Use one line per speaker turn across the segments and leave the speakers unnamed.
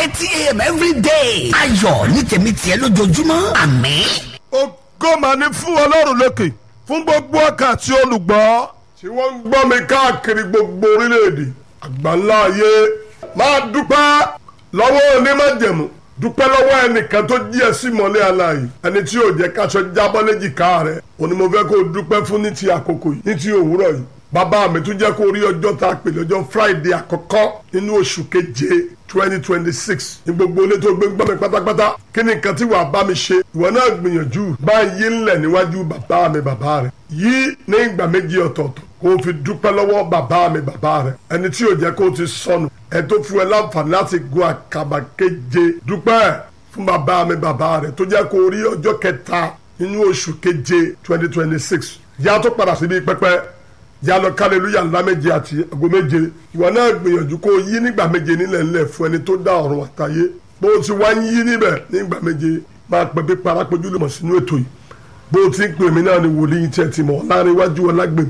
thirty a.m. every day. ayọ̀ ní tèmi tiẹ̀ lójoojúmọ́ àmín.
ògo mà ní fún ọlọ́run lókè fún gbogbo ọkàn àti olùgbọ́ tí wọ́n ń gbọ́ mi káàkiri gbogbo orílẹ̀-èdè àgbáńlá ayé máa dúpẹ́ lọ́wọ́ onímọ̀jẹ̀mú dúpẹ́ lọ́wọ́ ẹnìkan tó jí ẹ sí mọ́lẹ̀ aláàyè ẹni tí yóò jẹ́ káṣọ jábọ́ léjìká rẹ̀ òní mo fẹ́ kó o dúpẹ́ fún ní ti àkókò yìí ní ti òwúrọ̀ yìí bàbá mi tún jẹ́ kó rí ọjọ́ tá a pè lọ́jọ́ friday àkọ́kọ́ nínú oṣù keje twenty twenty six ní gbogbo ilé tó gbé ń gbọ́ mi pátápátá kí ni nǹkan tí wàá bá mi ṣe ìwọ náà gbìyànjú bá ń yí ńlẹ̀ níwájú bàbá mi bàbá rẹ̀ yí ní ìgbà méjì ọ̀tọ̀ọ̀tọ̀ kó o fi dúpẹ́ lọ́wọ́ bàbá mi bàbá rẹ̀ ẹni tí yóò jẹ́ kó o ti sọnù ẹ tó fún ẹ láǹfààní láti gun àkàbà keje dúpẹ́ fún bàbá mi bàbá rẹ̀ tó jẹ́ kó o rí ọjọ́ kẹta nínú oṣù keje twenty twenty six yá tó padà síbi pẹ́pẹ́ yá lọ kálẹ̀lúyà ńlá méje àti àgọ́ méje ìwọ náà gbìyànjú kó o yí nígbà méje nílẹ̀ ńlẹ̀ fún ẹni tó dá ọ̀run àtayé bó o ti wá ń yí níbẹ̀ nígbà méje máa pẹ́ bí parapẹ́jú lè mọ̀ sínú ètò yìí bó o ti ń pè mí náà ni wòlíì tí ẹ ti mọ̀ láàrin iwájú ọlágbèmí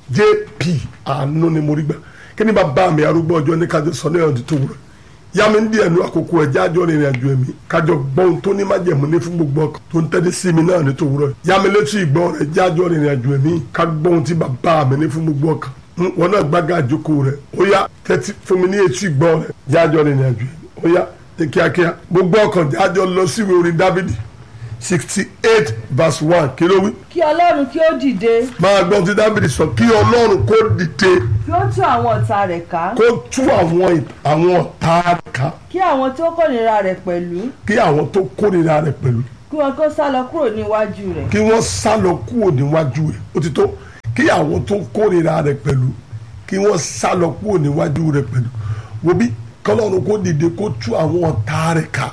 jp àánú ni mo rí gbà kí ni bàbá mi arúgbó ọjọ́ ní kájọ sọ ní ọdún tó wúrọ̀ yá mi ń di ẹnu àkókò ẹ̀já àjọ rìnrìn àjò ẹ̀mí kájọ gbọ́n tó ní májẹ̀mú ní fún gbogbo ọkàn tó ń tẹ́lẹ̀ sí mi náà ní tó wúrọ̀ yá mi létí ìgbọ́ rẹ̀ ẹ̀já àjọ rìnrìn àjò ẹ̀mí ká gbọ́n tí bàbá mi ní fún gbogbo ọkàn wọn náà gbága àjòkó rẹ̀ ó yá tẹ́tí fún mi ní etí ìgbọ́ rẹ̀ ẹ̀já àjọ rìnrìn àjò ẹ̀mí ó yá ní kíákíá gbogbo ọkàn jájọ lọ síwèé orin dávidi sixty eight verse one kí ló wí.
kí ọlọ́run kí ó dìde
máa gbọ́n tí dábìrì sọ kí ọlọ́run kó dìde
kí ó tú àwọn ọ̀tá rẹ̀ ká
kó tú àwọn àwọn ọ̀tá ká
kí àwọn tó kórìíra rẹ̀ pẹ̀lú
kí àwọn tó kórìíra rẹ̀ pẹ̀lú
kí wọn kó sá lọ kúrò níwájú rẹ̀
kí wọ́n sá lọ kúrò níwájú rẹ̀ ó ti tó kí àwọn tó kórìíra rẹ̀ pẹ̀lú kí wọ́n sá lọ kúrò níwájú rẹ̀ pẹ̀lú wo bí kọ́lọ́run kó dìde kó tú àwọn ọ̀tá rẹ̀ ká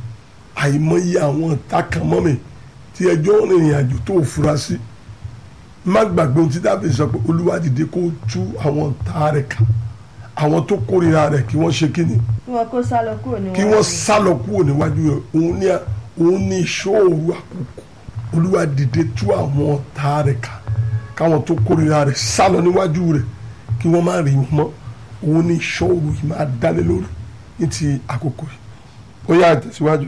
àìmọye àwọn ọ̀tá kan mọ́ mi tí ẹjọ́ rìnrìn àjò tó fura sí má gbàgbé ohun tí dábìlì sọ pé olúwa dìde kó tú àwọn ọ̀tá rẹ̀ ká àwọn tó kórìíra rẹ̀ kí wọ́n ṣe kíni
kí wọn kó sá lọ kúrò níwájú
kí wọ́n sá lọ kúrò níwájú rẹ̀ òun ní òun ní ìṣòro àkókò olúwa dìde tú àwọn ọ̀tá rẹ̀ ká káwọn tó kórìíra rẹ̀ sá lọ níwájú rẹ̀ kí wọ́n má rí wọn mọ́ òun ní ìṣòro yìí máa dálé lórí ní ti àkókò yìí ó yá tẹ̀síwájú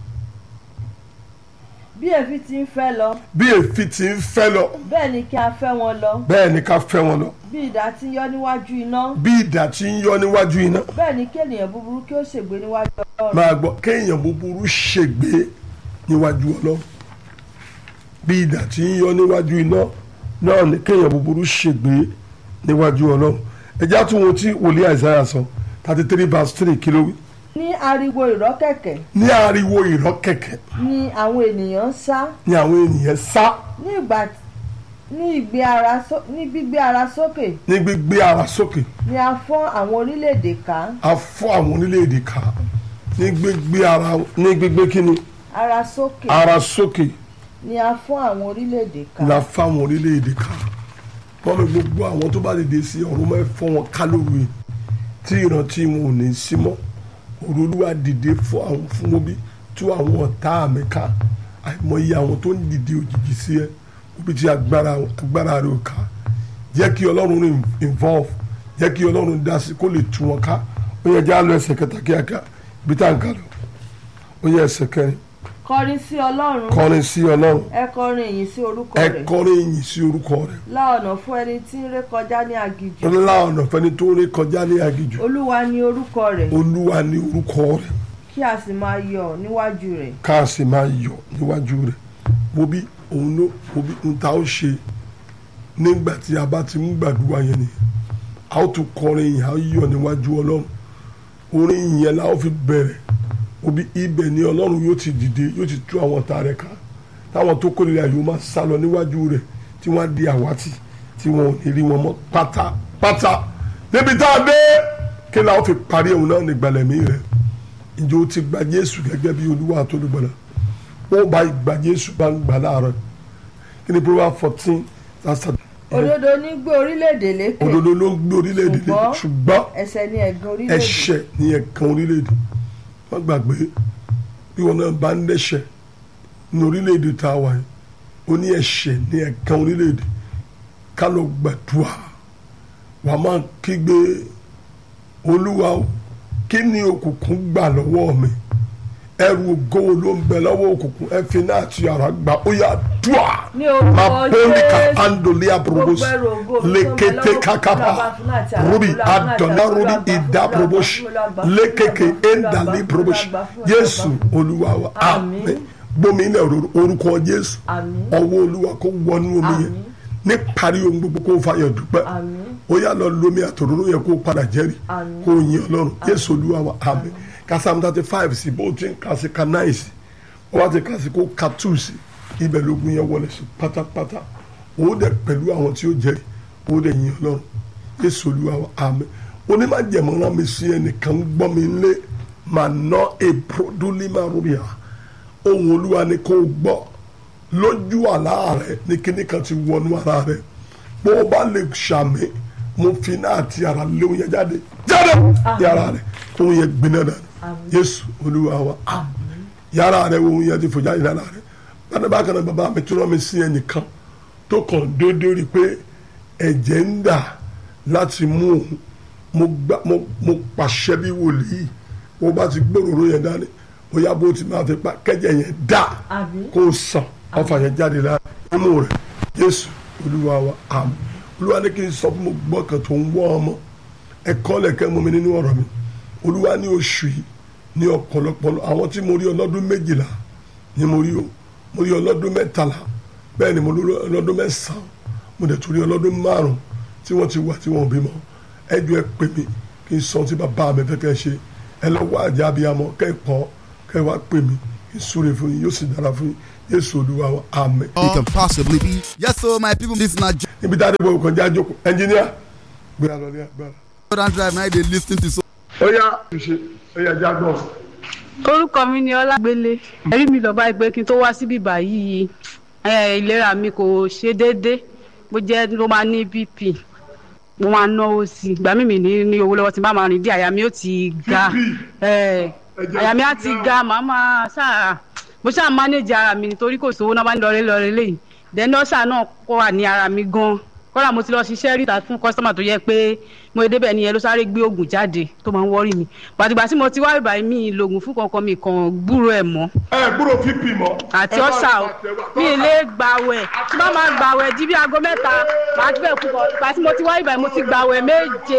bí èéfín ti ń fẹ́ lọ
bí èéfín ti ń fẹ́ lọ
bẹ́ẹ̀ ni kí a fẹ́ wọn lọ
bẹ́ẹ̀ ni ká fẹ́ wọn lọ
bí idà ti ń yọ níwájú iná
bí idà ti ń yọ níwájú iná
bẹ́ẹ̀ ni kí ènìyàn búburú kí ó ṣègbé níwájú ọlọ́run
máa gbọ́ kéèyàn búburú ṣègbé níwájú ọlọ́run bí idà ti ń yọ níwájú iná náà ni kéèyàn búburú ṣègbé níwájú ọlọ́run ẹjá tún wọn tí wòlíì àìsáyà sọ thirty three verse three kí ló wí.
ní ariwo ìrọ́kẹ̀kẹ̀
ní ariwo ìrọ́kẹ̀kẹ̀
ni àwọn ènìyàn ń sá
ni àwọn ènìyàn sá
ní ìgbà ní ìgbé ara só- ní gbígbé ara sókè
ní gbígbé ara sókè
ni a fọ́n àwọn orílẹ̀-èdè ká
a fọ́ àwọn orílẹ̀-èdè ká ní gbígbé ara ní gbígbé kíni
ara sókè
ara sókè
ni a fọ́n àwọn orílẹ̀-èdè ká
la fáwọn orílẹ̀-èdè ká wọ́n mi gbogbo àwọn tó bá dìde sí ọ̀run mọ́ ẹ fọ́ wọn ká lóru yìí tí ìrántí wọn ò ní sí mọ́ òrùlúwa dìde fún àwọn fún wọn bí tú àwọn ọ̀tá mi ká àìmọye àwọn tó ń dìde òjijì sí ẹ níbi tí agbára agbára rẹ ò ká jẹ́ kí ọlọ́run rìn involve jẹ́ kí ọlọ́run dá sí kó lè tú wọn ká ó yẹ já lọ ẹsẹ̀ kẹta kíákíá ibi tá à ń kà lọ ó yẹ ẹsẹ̀ kẹrin
kọrin sí ọlọ́run
kọrin sí ọlọ́run
ẹ kọrin ìyìn sí orúkọ
ẹ
rẹ̀
kọrin ìyìn sí orúkọ rẹ̀
lá ọ̀nà fún ẹni tí ń ré kọjá ní aginjù
ńlá ọ̀nà fẹ́ni tó rí kọjá ní aginjù
olúwa ni orúkọ rẹ̀
olúwa ní orúkọ rẹ̀
kí a sì máa yọ̀ níwájú rẹ̀
ká sì máa yọ̀ níwájú rẹ̀ mo bí òun ló mo bí n ta ó ṣe nígbà tí a bá ti ń gbàdúrà yẹn ni a ó tún kọrin yìí a ó yọ̀ níwájú ọlọ́run orin yẹn la ó fi bẹ̀rẹ̀ mo bí ibẹ̀ ni ọlọ́run yóò ti dìde yóò ti tú àwọn ọ̀tá rẹ̀ ká táwọn tó kórìíra yóò máa sá lọ níwájú rẹ̀ tí wọ́n á di àwátì tí wọn ò ní rí wọn mọ́ pátápátá níbi tá a dé kí la ó fi parí òun náà nígbàlẹ̀mí rẹ̀ ǹjẹ́ o ti gba Jésù gẹ́gẹ́ bí olúwa àtolúgbọ̀nà ó bá gba Jésù bá ń gbà láàárọ̀ kí ni Proverbs fourteen verse
òdodo ní gbé orílẹ̀-èdè lékè
òdodo ló ń gbé orílẹ̀-èdè lé
Ṣùgbọ́n-
ṣùgbọ́n
ẹ̀ṣẹ̀ ni ẹ̀gàn orílẹ̀-èdè
ẹ̀ṣẹ̀ ní ẹ̀kan orílẹ̀-èdè wọ́n gbàgbé bí wọn náà bá ń dẹ́ṣẹ̀ ní orílẹ̀-èdè tá a wà yìí ó ní ẹ̀ṣẹ̀ ní ẹ̀kan orílẹ̀-èdè ká lọ gbàdúrà wàá máa kígbe olúwa o kí ni òkùnkùn gbà lọ́wọ́ mi ẹrù ògo ló ń bẹ lọ́wọ́ òkùnkùn ẹ fi náà ti ara gbà ó yà dùà
Ní orúkọ
mapolika
Jésù.
andolia probos
Gbogbo ẹrù ògo mi tó ń bẹ
lekete
lọ́wọ́
kakapa
òkùnkùn, Olúwa bá fún láti
rubi
àrùn, Olúwa bá fún láti
adona
àrùn,
rubi
Olúwa bá fún,
ida
Olúwa bá
probos
fún, Olúwa bá fún,
lekeke
Olúwa bá fún,
endali
Olúwa bá
probos
fún, Olúwa bá fún,
Jésù
Olúwa bá fún.
olúwa wa
Àmín.
àmín gbomi ilẹ̀ orúkọ Jésù
Àmín.
ọwọ́ olúwa kó wọnú omi yẹn
Àmín.
ní parí ohun gbogbo kó fàyọ̀ dúpẹ́
Àmín.
ó yà lọ lómi àtòróró yẹn kó padà jẹ́rìí
Àmín.
kó yin ọlọ́run Jésù olúwa wa àmín kásám thirty five sí bó ti ń kà sí ka nine sí wọ́n bá ti kà sí kó ka two sí ibẹ̀ lógun yẹn wọlé sí pátápátá òun dẹ̀ pẹ̀lú àwọn tí ó jẹ́rìí ó dẹ̀ yin ọlọ́run Jésù olúwa wa àmín onímọ̀jẹ̀mọ́ rán mi sí ẹnìkan gbọ́ mi lé màá ná èpò dúlímà rúbíà ohun olúwa ni kó o gbọ́ lójú àlá rẹ ní kíní kan ti wọnú ara rẹ bó o bá lè ṣàmì mo fi náà ti ara léwu yẹn jáde jáde ní ara rẹ ohun yẹn gbiná dànù Jésù olúwa wa àmín yàrá rẹ ohun yẹn ti fò jáde lára rẹ bákan bákan náà bàbá mi tún rán mi sí ẹnìkan tó kàn déédéé rí i pé ẹ̀jẹ̀ ń dà láti mú òun mo gbà mo mo pàṣẹ bí wòlíì bó bá ti gbòòrò yẹn dání bóyá bó ti máa fi pa kẹ́jẹ̀ yẹn dà
Àmín.
kó o sàn ọfà yẹn jáde lára imú rẹ Jésù olúwa wa àmín olúwa ní kí n sọ fún mo gbọ́ kan tó ń wọ́ ọmọ ẹ̀kọ́ lẹ̀kẹ́ mú mi nínú ọ̀rọ̀ mi olúwa ní oṣù yìí ní ọ̀pọ̀lọpọ̀ àwọn tí mo rí ọlọ́dún méjìlá ni mo rí o mo rí ọlọ́dún mẹ́tàlá bẹ́ẹ̀ ni mo rí ọlọ́dún mẹ́sàn-án mo dẹ̀ tún rí ọlọ́dún márùn-ún tí wọ́n ti wà tí wọ́n ò bímọ ẹ jọ̀ọ́ ẹ pè mí kí n sọ tí bàbá mi fẹ́ kẹ́ ẹ ṣe ẹ lọ wá àjà abiyamọ kẹ́ ẹ pọ̀ kẹ́ ẹ wá pè mí kí n súre fún yín yóò sì dára fún yín Jésù Olúwa wa àmín.
It can possibly be. Yes, so my people, this na
níbi tá a dé bọ̀ kàn já jókòó ẹnjìníà gbéra lọ ní agbára.
Jordan Drive. Now they lis ten to so.
ó yá ṣe ó yá já gbọ́.
orúkọ mi ni ọlágbélé ẹ̀rí mi lọ́ba ìgbé kí n tó wá síbí báyìí ẹ̀, ìlera mi kò ṣe déédé bó jẹ́ ló máa ní bp mo máa náwó sí i ìgbà mímì ní ní owó lọ́wọ́ tí n bá máa rìn dí àyà mi ó ti ga ẹ̀, àyà mi á ti ga màá máa ṣáà mo ṣáà mánéjì ara mi nítorí kò sówó náà bá ń lọrẹ lọrẹ lẹ́yìn dẹ́nọ́sà náà kọ́ wà ní ara mi gan kọ́lá mo ti lọ ṣiṣẹ́ ríta fún kọ́sítọ́mà tó yẹ pé mo lè débẹ̀ nìyẹn ló sáré gbé oògùn jáde tó máa ń wọ́rì mi pàtìgbà tí mo ti wá ìbàyí mi lògùn fún kankan mi kàn gbúrò ẹ̀ mọ́
ẹ gbúrò fífi mọ.
àti ọ̀sà o mi ì lè gbàwẹ̀ tí bá máa gbàwẹ̀ di bí aago mẹ́ta màá ti bẹ̀ púpọ̀ ìgbà tí mo ti wá ìbàyí mo ti gbàwẹ̀ méje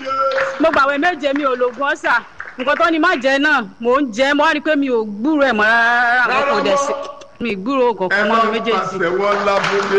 mo gbàwẹ̀ méje mi ò lògùn ọ̀sà nǹkan tó ní má jẹ náà mò ń jẹ mo wá rí i pé mi ò gbúrò ẹ̀ mọ́ rárá àwọn kò dẹ̀ sí mi ì gbúrò
ẹ
kankan mọ́
máa
mi méjèèjì.
pàṣẹwọ́ lábúlé.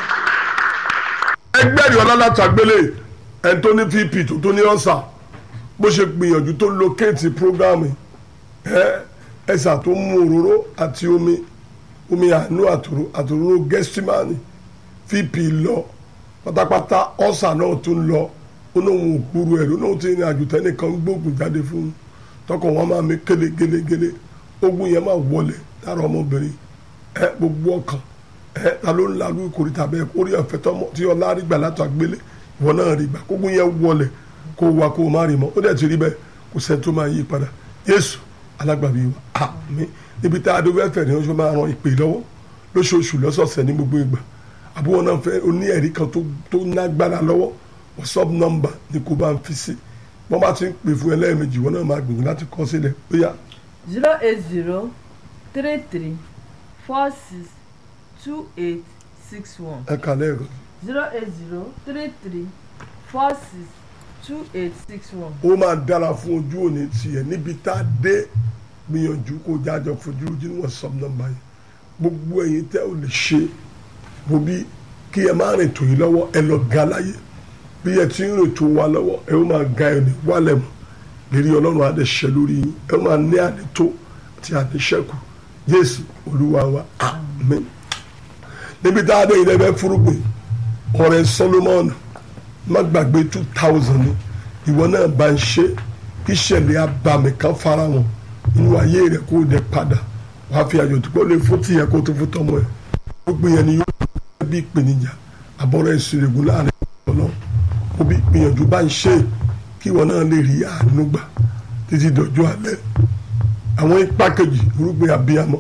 ẹgbẹ́ rí ọlọ́lá tàgbélé ẹni tó ní vp tó tó ní ọ̀sà bó ṣe gbìyànjú tó lókèétì prógámù ẹ ẹsà tó mú òróró àti omi omi àánú àtòrò àtòrò gẹ́símánì vp lọ pátápátá ọ̀sà náà tó ń lọ ó náà wọn ò gbúrú ẹ̀ ló náà ti rìn àjò tẹ́nìkan gbóògùn jáde fún un tọkàn wọn máa mi kélé gélé gélé ogun yẹn máa wọlé lára ọmọbìnrin ẹ gbogbo ọkàn ẹ ta ló ń la lórí kòríta bẹ́ẹ̀ kórè ọ̀fẹ́ tọmọ tí ọlá rí gbà látọ̀ àgbélé ìwọ náà rí gbà kógun yẹn wọlé kó wa kó o má rí mọ́ ó dẹ̀ ti rí bẹ́ẹ̀ kò sẹ́ni tó máa yí padà Jésù alágbàbí wa àmín níbi tá a dé wẹ́fẹ̀ ni wọ́n máa ran ìpè lọ́wọ́ lóṣooṣù lọ́sọ̀ọ̀sẹ̀ ní gbogbo ìgbà àbúrò náà fẹ́ oní ẹ̀rí kan tó tó nágbára lọ́wọ́ whatsapp number ni kò bá ń fi sí wọ́n bá ti ń pè fún ẹ lẹ́ẹ̀mejì wọ́n náà máa gbìyànjú láti kọ sílẹ̀ bóyá
zero eight zero three three four six two eight six one
ẹ kà lẹ́ẹ̀kan
zero eight zero three three four six two eight six one.
ó máa dára fún ojú òní tiẹ̀ níbi tá a dé gbìyànjú kó jájọ fojú ojú ní whatsapp number yìí gbogbo ẹ̀yin tẹ́ ò lè ṣe bó bí kí ẹ má rìn tò yín lọ́wọ́ ẹ lọ ga láyé bí ẹ ti ń rìn tó wa lọ́wọ́ ẹ ó máa ga ẹ̀ ní wálẹ̀ mọ́ lérí ọlọ́run á dẹ̀ ṣẹ lórí yín ẹ ó máa ní ànító àti àníṣẹ́kù jésù olúwa wa àmín níbi tá a dé ilé ẹgbẹ́ fúrúgbìn ọ̀rẹ́ solomon má gbàgbé two thousand ni ìwọ náà bá ń ṣe kí ìṣẹ̀lẹ̀ abàmì kan fara wọn nínú ayé rẹ̀ kó o dẹ̀ padà wàá fi àjò tó kọ́ lè fún tìyẹ kó o tó fún tọmọ ẹ̀ gbogbo yẹn ni yóò bí bí ìpèníjà àbọ̀rọ̀ ìṣèlégún láàrin ọlọ́run kó bí gbìyànjú bá ń ṣe kí ìwọ náà lè rí àánú gbà títí dọjọ́ alẹ́ àwọn ipá kejì irúgbìn abiyamọ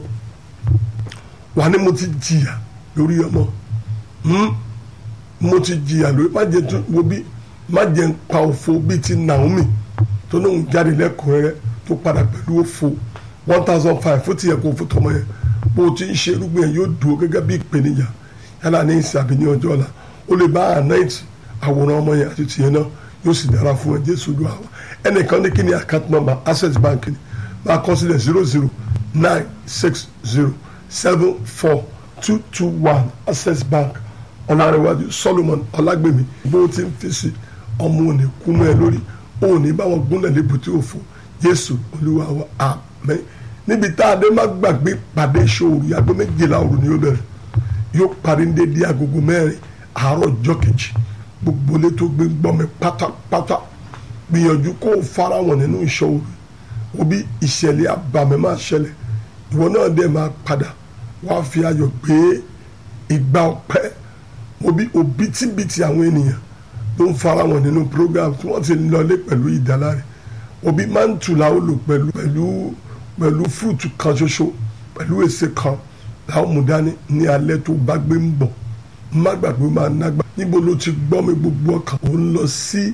wà ní mo ti jìyà lórí ọmọ hmm? mo ti jìyà lórí má jẹ tún wo bí má jẹ ń pa òfo bíi ti Naomi tó náà ń jáde lẹ́kùnrẹ́rẹ́ tó padà pẹ̀lú òfo one thousand five fún tiẹ̀ kó fún tọmọ yẹn bó o ti ń ṣe irúgbìn yẹn yóò dúró gẹ́gẹ́ bí ìpèníjà yálà ní ìsìn àbí ní ọjọ́ ọ̀la ó lè bá ànáìtì àwòrán ọmọ yẹn àti tiẹ̀ náà yóò sì dára fún ẹ jésù olúwa wa ẹnìkan ní kí ni account number access bank ni máa kọ sílẹ̀ zero zero nine six zero seven four two two one access bank ọ̀làrẹ̀wájú solomon ọ̀làgbèmí bó o ti ń fi sí ọmọ òní kúnú ẹ lórí òní báwọn gúnlẹ̀ lébùtí òfò jésù olúwa wa àmín níbi tá a dé má gbàgbé pàdé ìṣòro yàgbé méjìlá òru ni ó bẹ̀rẹ̀ yóò parí ní dédé agogo mẹ́rin àárọ̀ ọjọ́ kejì gbogbo ilé tó gbé gbọ́ mi pátápátá gbìyànjú kó o fara wọn nínú ìṣòro òbí ìṣẹ̀lẹ̀ àbàmì máa ṣẹlẹ̀ ìwọ náà dẹ̀ máa padà wàá fi ayọ̀ gbé ìgbà ọpẹ́ òbí òbítíbitì àwọn ènìyàn ló ń fara wọn nínú program tí wọ́n ti ń lọlé pẹ̀lú ìdáláre òbí máa ń tù láwọn lò pẹ̀lú pẹ̀lú pẹ̀lú fúrúùtù kan ṣoṣo pẹ̀lú èsè kan làwọn mú dání ní alẹ́ tó bá gbé ń bọ̀ má gbàgbé máa nágbà níbo ló ti gbọ́ mi gbogbo ọkàn ó ń lọ sí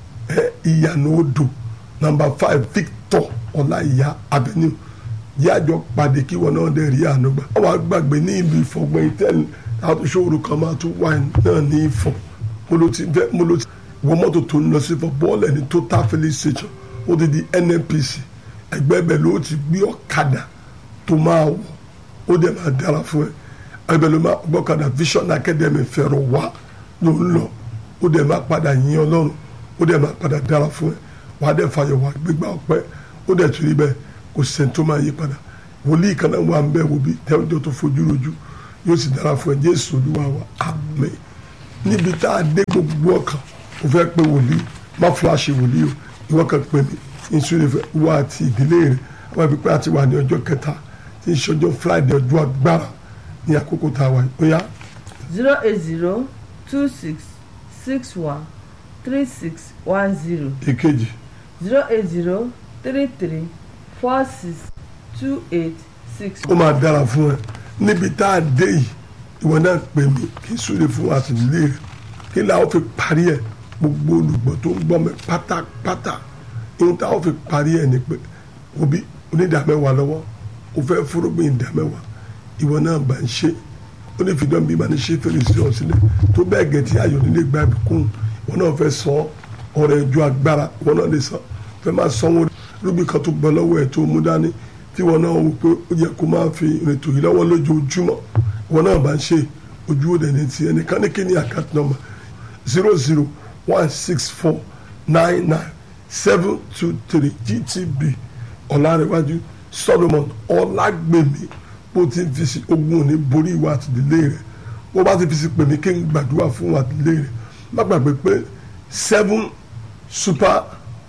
ìyànà odò nàmbà five Victor ọláìyá avenue yájọ pàdé kí wọn náà dẹ̀ rí àánú gbà. wọ́n wá gbàgbé ní ìlú ìfọ̀gbọ́n ìtẹ́lẹ̀ àtúnṣòro kan máa tún wà náà ní ìfọ̀ mo ló ti fẹ́ mo ló ti wọ mọ́tò tó ń lọ sí fọ bọ́ọ̀lù ẹni total filling station ó ti di NNPC ẹgbẹ́ bẹ̀ ló ti gbé ọ̀kadà tó máa wọ̀ ó dẹ̀ máa dára fún ẹ ẹgbẹ́ ló máa gbọ́kadà Vision Academy fẹ̀rọ̀ wá ló ń lọ ó dẹ̀ máa padà yìn Ọlọ́run ó dẹ̀ máa padà dára fún ẹ wà á dẹ̀ fàyọ̀ wà gbégbá ọpẹ́ ó dẹ̀ tún rí bẹ́ẹ̀ kò sẹ́ni tó máa yí padà wòlíì kan náà wà ń bẹ́ẹ̀ wò bí tẹ́wọ́jọ́ tó fojú rojú yóò sì dára fún ẹ Jésù Olúwa wa àmín níbi tá a dé gbogbo ọkàn ó fẹ́ pé wòlíì má fúláṣí wòlíì o ìwọ kan pè mí ìṣúlẹ̀ fẹ́ wá àti ìdílé rẹ̀ wọ́n fi pé àti wà ní ọjọ́ kẹta tí ń ṣọjọ́ Friday ọjọ́ agbára ní àkókò tá a wà ó yá.
zero eight zero two six six one three six one zero
èkejì
zero eight zero three three four six two eight six
ó máa dára fún ẹ níbi tá a dé yìí ìwọ náà pè mí kí súlẹ̀ fún wa àti ìdílé rẹ̀ kí làwọn fi parí ẹ̀ gbogbo olùgbọ́ tó ń gbọ́ mi pátápátá ihun táwọn fi parí ẹ̀ ni pé òbí onídàmẹ́wàá lọ́wọ́ ó fẹ́ fúrúgbìn ìdàmẹ́wàá ìwọ náà bá ń ṣe ó ní fìdán bí ìbáni ṣe fèrèsé ọ̀ sílẹ̀ tó bẹ́ẹ̀ gẹ̀ tí ayọ̀ nílé gba ìbùkún ìwọ náà fẹ́ san ọ̀rẹ́ ìjọ agbára ìwọ náà lè san fẹ́ máa sanwó rúbì kan tó gbọ́ lọ́wọ́ ẹ̀ tó mú dání tí ìwọ náà wò pé ó yẹ kó máa fi ìrètò yìí lọ́wọ́ lójoojúmọ́ ìwọ náà bá ń ṣe ojú òde ní ti ẹnìkan ní kí ni account number zero zero one six four nine nine seven two three GTB ọ̀làrẹ̀wájú Solomon ọ̀làgbèmí bó ti fi sí ogun òní borí ìwà àtìlélé rẹ̀ bó bá ti fi sí pèmí kí n gbàdúrà fún àtìlélé rẹ̀ má gbàgbé pé seven super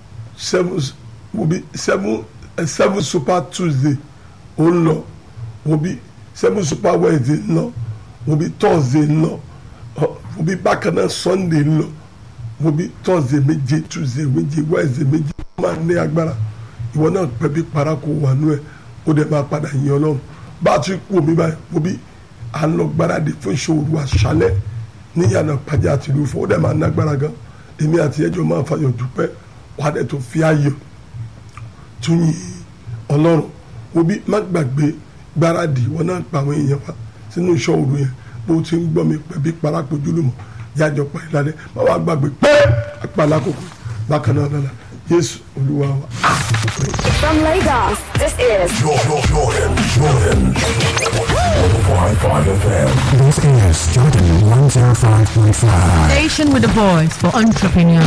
seven will be seven uh, seven super Tuesday ó ń lọ will be seven super Wednesday ń lọ will be Thursday ń lọ will be bákan náà Sunday ń lọ will be Thursday méje Tuesday méje Wednesday méje ó máa ní agbára ìwọ náà pẹ́ bí parako wà nú ẹ̀ ó dẹ̀ máa padà yìn Ọlọ́run bá a ti kú omi báyìí will be à ń lọ gbáradì fún ìṣòro àṣálẹ́ níyànà pàjẹ́ àti ìlú fún ó dẹ̀ máa nágbára gan èmi àti ẹjọ́ máa fàyọ̀ dúpẹ́ wà á dẹ̀ tó fi ayọ̀ tún yìn Ọlọ́run òbí má gbàgbé gbáradì wọn náà pa àwọn èèyàn wa sínú iṣẹ́ òru yẹn bó ti ń gbọ́ mi pẹ̀bí parapọ̀ jùlọmọ̀ jájọ pa ìlànà má wàá gbàgbé pé àpàlà kòkò bákan náà lọ́la Jésù Olúwa wa.
From Lagos, this is
This is Jordan 105.5.
Station with a voice for entrepreneurs.